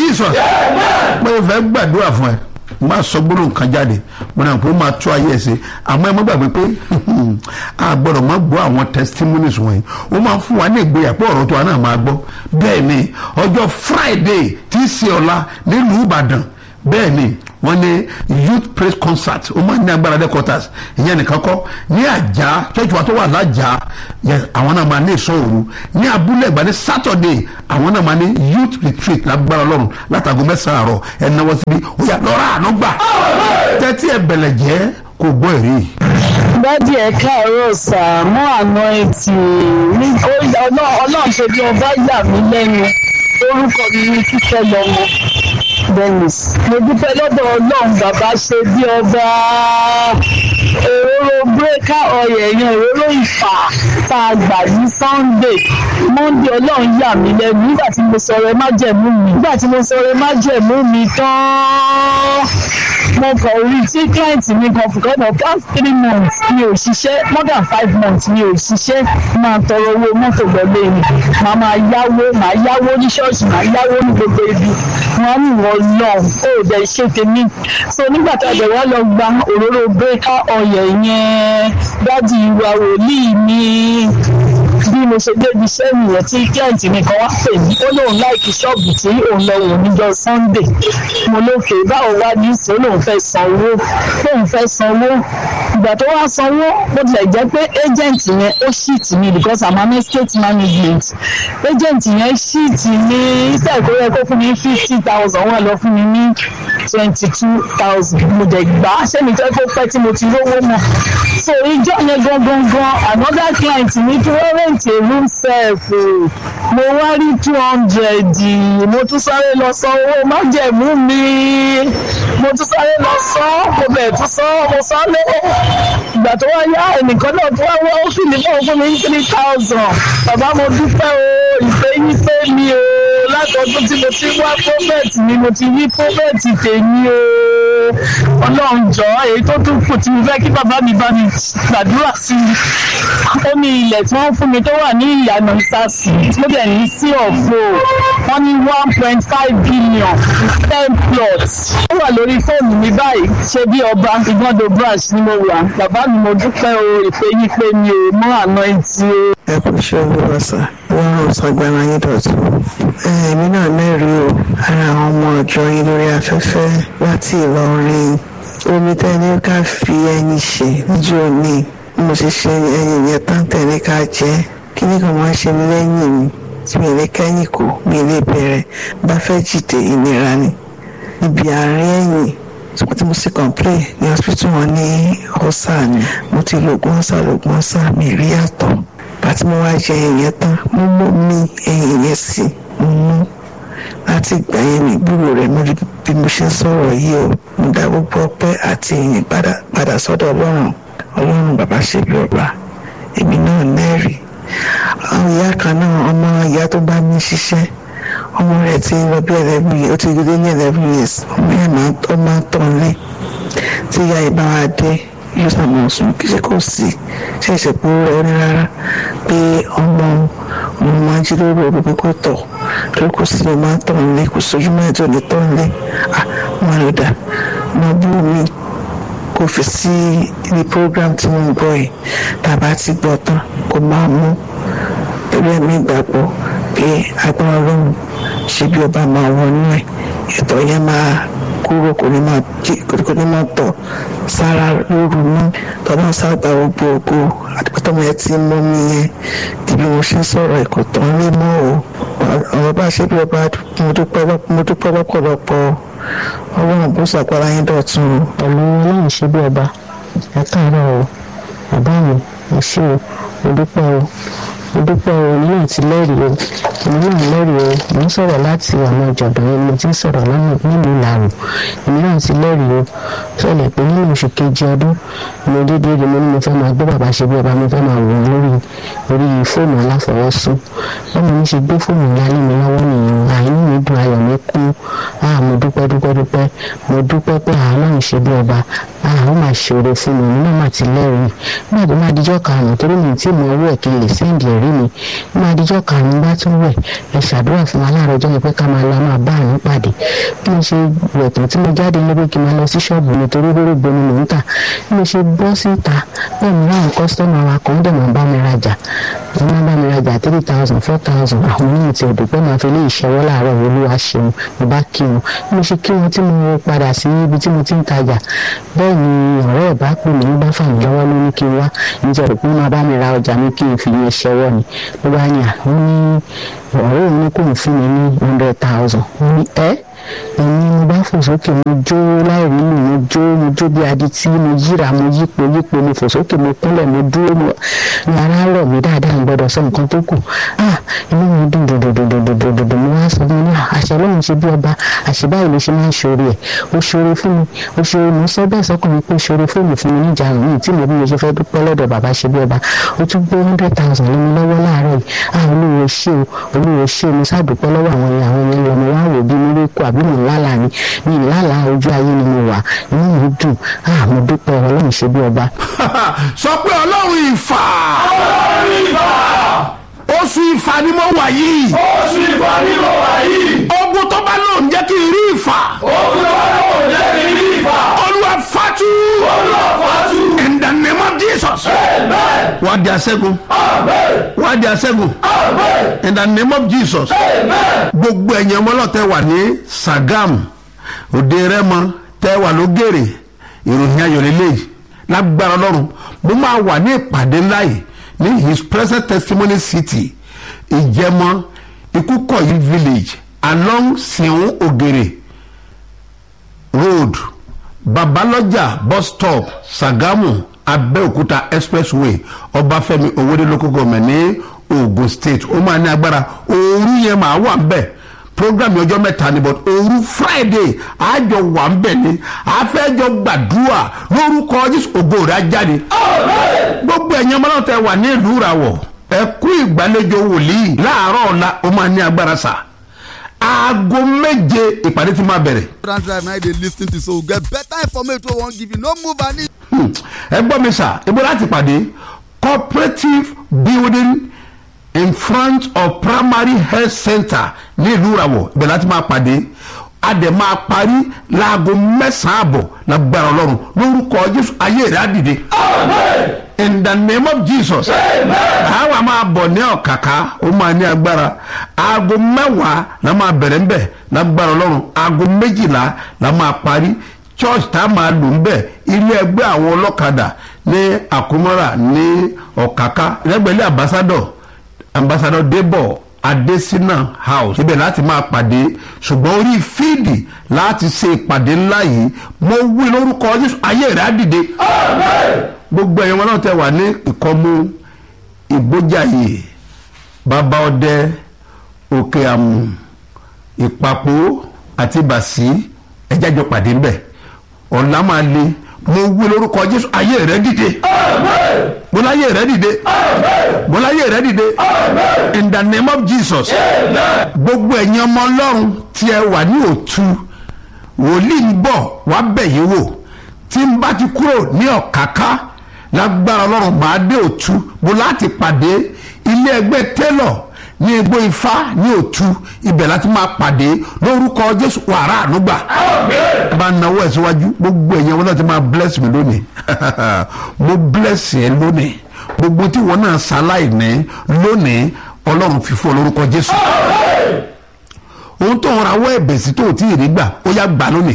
jesus mo fẹ́ gbàdúrà fún ẹ má sọ gbólóhùn kan jáde mo náà pé ó máa tó ayé ẹ ṣe àmọ́ ẹ má gbàgbé pé a gbọ́dọ̀ má gbọ́ àwọn testimonies wọ̀nyí ó máa ń fún wa ní ìgboyà pé ọ̀rọ̀ tó wa náà máa gbọ́ bẹ́ẹ̀ ni ọjọ́ friday tí í ṣe ọ̀la nílùú ìbàdàn bẹ́ẹ̀ ni wọ́n ní youth praise concert ó máa ń ní agbára headquarters ìyẹn nìkan kọ́ ní àjà church wa tó wà lájà yẹ àwọn náà máa ní ìsọ òru ní abúlé ìgbà ní saturday àwọn náà máa ní youth retreat lágbára ọlọ́run látago mẹ́sàn-án àárọ̀ ẹ̀ náwó síbi ó yà lọ́ra àánú gbà tẹ́tí ẹ̀ bẹ̀lẹ̀ jẹ́ kò gbọ́ èrè. dádì ẹ káàárọ̀ sà mọ́ àná etí ní ọlọ́run ṣe bí ọba yà mí lẹ́nu orúkọ mi ní kíkẹ́ lọ́mọ dennis mo dúpẹ́ lọ́dọ̀ ọlọ́run bàbá ṣe bí ọba òróró bírèkà ọyẹ yẹn òróró ìfà tá a gbà ní sunday monday ọlọ́run yà mí lẹ́nu nígbà tí mo sọ̀rọ̀ ẹ má jẹ̀mú mi nígbà tí mo sọ̀rọ̀ ẹ má jẹ̀mú mi tán mo kàn rí tí client mi kan fún kọ́nà past three months mi ò ṣiṣẹ́ more than five months mi ò ṣiṣẹ́ máa tọrọ owó mọ́tò lọ́lé mi màá máa yáwó màá yáwó ní ṣọ́ọ̀ṣì màá yáwó ní gbogbo ibi wọn á ní ìwọ̀n lọ ó dẹ̀ ṣe tèmi so nígbà tá a dẹ̀ wá lọ gba òróró bírèkà ọ̀yẹ̀ yẹn dádì ìwà wòlíì mi bí mo ṣe débi iṣẹ́ nìyẹn tí client mi kan wá pè mí ó lóun láìkí ṣọ́ọ̀bù tí òun lọ wò níjọ́ sunday mo lókè báwo wá ní ìsìn ó lóun fẹ́ sanwó lóun fẹ́ sanwó ìgbà tó wá sanwó bó tilẹ̀ jẹ́ pé agent yẹn ó ṣíìtì mi because i'm an estate management agent yẹn ṣíìtì mi iṣẹ́ ìkórè kó fún mi fifty thousand wọ́n lọ fún mi ní twenty two thousand mo dẹ̀ gbà á ṣé mi fẹ́ kó pẹ́ tí mo ti rówó mọ̀ so ìjọ yẹn gangan gan another client mi tí wọ́n rent a room self mo wá rí two hundred mo tún sáré lọ san owó májẹ̀mú mi mo tún sáré lọ san mo bẹ̀ tún san mo san lówó ìgbà tó wá yá ẹnìkan náà tó wá wọ́n ó fìlì fún fún mi ní three thousand bàbá mo dúpẹ́ o ìfẹ́ yín pé mi o látọdún tí mo ti wá prophet mi mo ti yí prophet tèmi o ọlọ́run jọ èyí tó tún kù tí mo fẹ́ kí bàbá mi bá mi gbàdúrà sí i ó ní ilẹ̀ tí wọ́n fún mi tó wà ní ìyànà ìsàsì tó dẹ̀ ní sí ọ̀fọ̀ wọ́n ní one point five billion ten plots ó wà lórí fóònù mi báyìí ṣe bí ọba ìgbọ́dọ̀ branch ni mo wà bàbá mi mo dúpẹ́ o ìpè yín pé mi ò mọ àná ìtì o. ẹ kò ṣe olúwa sá wọn rò sọgbàrá yín dọ̀tún èmi náà mẹ́rin o ara àwọn ọmọ ọjọ́ yín lórí afẹ́fẹ́ láti Ìlọrin omi tẹ́ni ká fi ẹyin ṣe níjọ́ ní mo ṣe ṣe ẹyin yẹn tán tẹ̀lé ká jẹ́ kí ni kò máa ṣe mí lẹ́yìn mi tí mi lè kẹ́yìn kù mi lè bẹ̀rẹ̀ bá fẹ́ jìde ìnira ni níbi àárín ẹ̀yìn tí mo sì complain ní hospital wọn ní ọ̀sà ni mo ti lo oògùn ọ̀sà lóògùn ọ̀sà mi rí àtọ̀ bàtí mo wá jẹ ẹyin yẹn tán mo mú mi ẹyin yẹn sí mo mú láti ìgbà yẹn mi gbúrò rẹ̀ mo rí bí mo ṣe ń sọ̀rọ̀ yìí o mo dá gbogbo ọpẹ́ àti ìyìn padà sọ́dọ̀ ọlọ́run ọlọ́run bàbá ṣe bí ọba èmi náà lẹ́rìí àwọn ìyá kan náà ọmọ ìyá tó bá mi ṣiṣẹ́ ọmọ rẹ̀ ti lọ bí eleven years ó ti gbé ní eleven years ọmọ yẹn máa ó máa ń tàn lé tí ìyá yìí bá wá dé yóò sàmọ̀ sùn kí ṣe kò sí ṣe ìṣẹ̀pọ̀ rẹ̀ ó ní rárá pé ọmọ ọmọ máa jí lórí òru pé kò tọ̀ torí kò sí ló máa ń tàn lé kò sójú mọ́ ẹ̀jọ̀ lè tàn lé à wọn ló dà máa bú mi kò fi sí ní program tí mo ń gbọ́ yìí tàbá ti gbọ́ tán kò máa mú torí ẹ̀mí ìgbàgbọ́ pé agbára ọlọ́run ṣe bí ọba máa wọnú ẹ̀ ẹ̀tọ́ yẹn máa kúrò kò ní máa jí kò ní máa tọ̀ sára lóru mọ́ tọ́lá sábà gbogbo ògo àtìpátọ́mọ yẹn ti mú mi yẹn ibi mo ṣe ń sọ̀rọ̀ ẹ̀kọ́ tán lé mọ́ o ọ̀rọ̀ bá ṣe bí ọba mo dúpẹ́ lọ́pọ̀lọpọ̀ ọlọ́run bó ṣàgbára yín dọ̀tun o. pẹ̀lú ọlọ́run ṣe bí ọba ẹ káàárọ̀ o bàbá mi ẹ ṣé o mo dúpẹ́ o mo dúpẹ́ o èmi náà ti lẹ́rìí o èmi náà lẹ́rìí o mo ń sọ̀rọ̀ láti ọ̀nà ìjọ̀dọ̀ yẹn mo ti ń sọ̀rọ̀ lọ́nà nílùú ìlàrò èmi náà ti lẹ́rìí o sọ̀lẹ̀ pé nínú oṣù kejì ọdún mo dédé rí mo ní mo fẹ́ máa gbé bàbá ṣe bí ọba mo fẹ́ máa wò ó lórí orí fóònù aláfọwọ́sún bọ́mọ mi ṣe gbé fóònù ńlá lé mi lọ́wọ́ nìyẹn àìní mi dùn ayọ̀ mi kú ah mo dúpẹ́ dúpẹ́ dúpẹ́ mo dúpẹ́ pé àánú ṣe bí ọba ah ó máa ṣòro fún mi èmi náà máa ti lẹ́rìí nígbà tó máa dijọ́ karùn-ún torí mi tí mo owó ẹ̀ kí n lè sẹ́ǹdì rí mi ní adijọ́ karùn-ún bá tún wẹ̀ ẹ ṣàdúrà fún wa láàárọ̀ ọjọ́ yẹn pé ká máa lọ máa bá àánú pàdé bí mo ṣe wẹ̀ tán tí mo jáde níbi kí n máa lọ sí ṣọ́ọ̀bù mi torí rórógbó ni mò ń tà bí mo ṣe bọ́ síta bẹ́ẹ̀ ni láwọn kọ́sítọ́mù wa kan dẹ̀ máa bá mi rajà wọ́n máa bá mi rajà three thousand four thousand àwọn oníyìn tí òdò pé màá fi lé ìṣẹ́wọ́ láàárọ̀ olúwa ṣeun mo bá kí wọn bí mo ṣe kí wọn tí mo padà sí ibi tí mo ti ń tajà bẹ́ẹ̀ ni ọ̀rẹ́ ẹ̀ bá pè mí bá fà mí lọ́wọ́ ló ní kí n wá nítorí pé wọ́n máa bá mi ra ọjà mi kí n fi yẹn ṣẹ́wọ́ ni ló bá ní àwọn ní ọ̀rẹ́ òun ní kò ń fún mi ní hundred thousand wọ́n ní ẹ́ èmi mo bá fò sókè mo jó láìrí lù mo jó mo jó bí adití mo yíra mo yípo yípo mo fò sókè mo kúnlẹ̀ mo dúró mo ní ara rọ̀ mí dáadáa ń gbọ́dọ̀ sọ nǹkan tó kù ah inú mi dùn dòdòdòdòdòdòdò mo wá sọ fún mi ní àṣẹ lóhùn ṣe bí ọba àṣẹ báyìí ló ṣe máa ń ṣoore ẹ̀ ó ṣoore fún mi ó ṣoore mo sọ bẹ́ẹ̀ sọ́kàn mi pé ó ṣoore fún mi fún mi níjà àrùn mi tí mo bí mo ṣe fẹ́ dúpẹ́ lọ́dọ̀ bàbá ṣe bí ọba ó tún gbé hundred thousand lé mi lọ́wọ́ láàárọ̀ yìí ah olúwo ṣé o olúwo ṣé o mo ṣàdúpẹ́ lọ́wọ́ àwọn yẹn àwọn yẹn lọ mo wá wò bí mi rí kó àbí mo lálàá ni mi lálàá ojú ayé ni mo wà inú mi dùn ah mo dúpẹ́ ọlọ́run ṣe bí ọba. sọ pé ọlọ́run ìfà Ọlọ́run ìfà. oṣù ìfà ni mo wà yìí Oṣù ìfà ni mo wà yìí. ogun tó bá lò ń jẹ́ kí n rí ìfà Ogun tó bá lọ́wọ́ jẹ́ kí n rí ìfà. olúwa fatu Olúwa fàájú. in the name of jesus Amen. wà á di aṣẹ́gun Amen. wà á di aṣẹ́gun Amen. in the name of jesus Amen. gbogbo ẹ̀yin ọmọlọ́tẹ̀ wà ní sagam òde rẹ́mọ tẹ́ wà lógèrè ìròyìn ayọ̀lélẹ́yìí lágbára ọlọ́run mo máa wà ní ìpàdé ńlá yìí ní his present testimony city ìjẹmọ ikúkọ̀yí village along siun ògèrè road babalọjà bus stop sagamu abẹ́òkúta expressway ọbáfẹ́mi owóde local government ní ogun state ó máa ní agbára òru yẹn máa wà ń bẹ̀ program yẹn ọjọ́ mẹ́ta ni but òru friday àjọ wà ń bẹ̀ ni àfẹ́jọ gbàdúrà lórúkọ jésù ògo rẹ̀ á jáde gbogbo ẹ̀yin ọmọ náà tẹ wà ní ìlú ìràwọ̀ ẹ kú ìgbàlejò wòlíì láàárọ̀ ọ̀la ó máa ní agbára sà aago méje ìpàdé ti máa bẹ̀rẹ̀ Trans Drive na dey lis ten to so we get better information wey we wan give you no move an inch. Hmm. ẹ gbọ́ mi sà ibo láti pàdé cooperative building in front of primary health center ní ìlú ìràwọ̀ ibẹ̀ láti máa pàdé a dẹ̀ máa parí láago mẹ́sàn-án àbọ̀ lágbára ọlọ́run lórúkọ jésù ayé rẹ̀ á dìde in the name of jesus àwa máa bọ̀ ní ọ̀kàkà ó máa ní agbára aago mẹ́wàá la máa bẹ̀rẹ̀ ń bẹ̀ lágbára ọlọ́run aago méjìlá la máa parí church tá a máa lò ń bẹ̀ ilé ẹgbẹ́ àwọn ọlọ́kadà ní àkómọ́ra ní ọ̀kàkà lẹ́gbẹ̀lẹ́ ambassador ambassador debo adesina house ibẹ̀ láti máa pàdé ṣùgbọ́n orí fíìdì láti ṣe ìpàdé ńlá yìí mo wí lórúkọ jésù ayé rẹ̀ á dìde gbogbo ẹ̀yin wọn náà tẹ wà ní ìkọ́mú ìgbójàyè bàbá ọdẹ òkè àmù ìpapò àti bàṣí ẹjájọ pàdé ńbẹ ọ̀la máa le mo wí lórúkọ jésù ayé rẹ dìde mo láyé rẹ dìde mo láyé rẹ dìde in the name of jesus gbogbo ẹ̀yin ọmọ ọlọ́run tí ẹ wà ní òtún wòlíì ń bọ̀ wá bẹ̀ yín wò tí n bá ti kúrò ní ọ̀káká lágbára ọlọ́run máa dé òtú mo láti pàdé ilé ẹgbẹ́ tẹ́lọ̀ ní egbò ifá ní òtú ibẹ̀ láti máa pàdé lórúkọ jésù wàrà ànúgbà bá náwó ẹ̀ síwájú gbogbo ẹ̀yẹn wọn náà ti máa bless mi lónìí mo bless ẹ lónìí gbogbo tí wọn náà ṣaláìní lónìí ọlọ́run fífọ́ lórúkọ jésù ohun tó ń rawọ́ ẹ̀bẹ̀ sí tó ò tí ì rí gbà ó yá gbà lónìí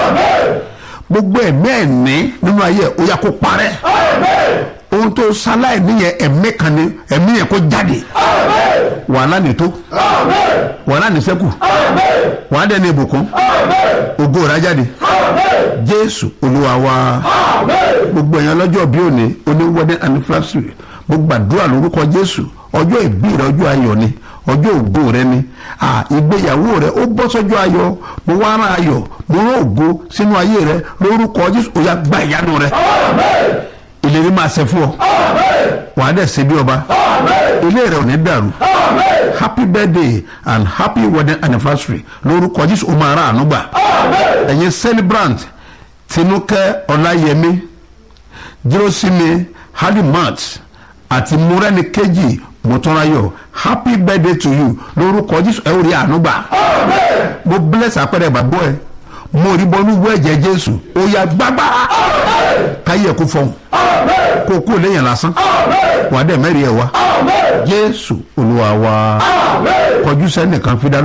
gbogbo ẹ̀mí ẹ̀ní nínú ayé ẹ̀ ó yá kó parẹ́ ohun tó ṣaláì níyẹn ẹ̀mí kan ní ẹ̀mí yẹn kó jáde wàhálà nìtó wàhálà nìṣẹ́kù wàhálà dẹ́ni ìbùkún ògo rẹ̀ á jáde jésù olúwa wa gbogbo èèyàn lọ́jọ́ bí òní oní wedding anniversary mo gbàdúrà lórúkọ jésù ọjọ́ ìbí rẹ ọjọ́ ayọ̀ ni ọjọ́ ògo rẹ ni ah, ìgbéyàwó rẹ ó bọ́ sọ́jọ́ ayọ̀ mo wá rán ayọ̀ mo rán ògo sínú ayé rẹ lórúkọ jésù ó yá gba ìyanu rẹ ìlérí máa ṣe fún ọ wàá dẹ̀ ṣe bí ọba ilé rẹ ò ní dàrú happy birthday and happy wedding anniversary lórúkọ jésù ó máa rà àánú gbà ẹ̀yin celebrant tinúkẹ́ ọláyẹmí jíròsími halimat àti múrẹ́nìkejì mọ̀túnráyọ̀ happy birthday to you lórúkọ jésù ẹ ò rí àánú gbà mo bless àpẹẹrẹ ìgbàgbọ́ ẹ mo rí bọ́nú wọ ẹ̀jẹ̀ jésù ó yá gbágbára káyé ẹ̀kú fọhùn kó kó lẹ́yìn lásán wàá dẹ̀ mẹ́rin ẹ̀ wá jésù olúwa wa kọjú sẹ́nìkan fi dá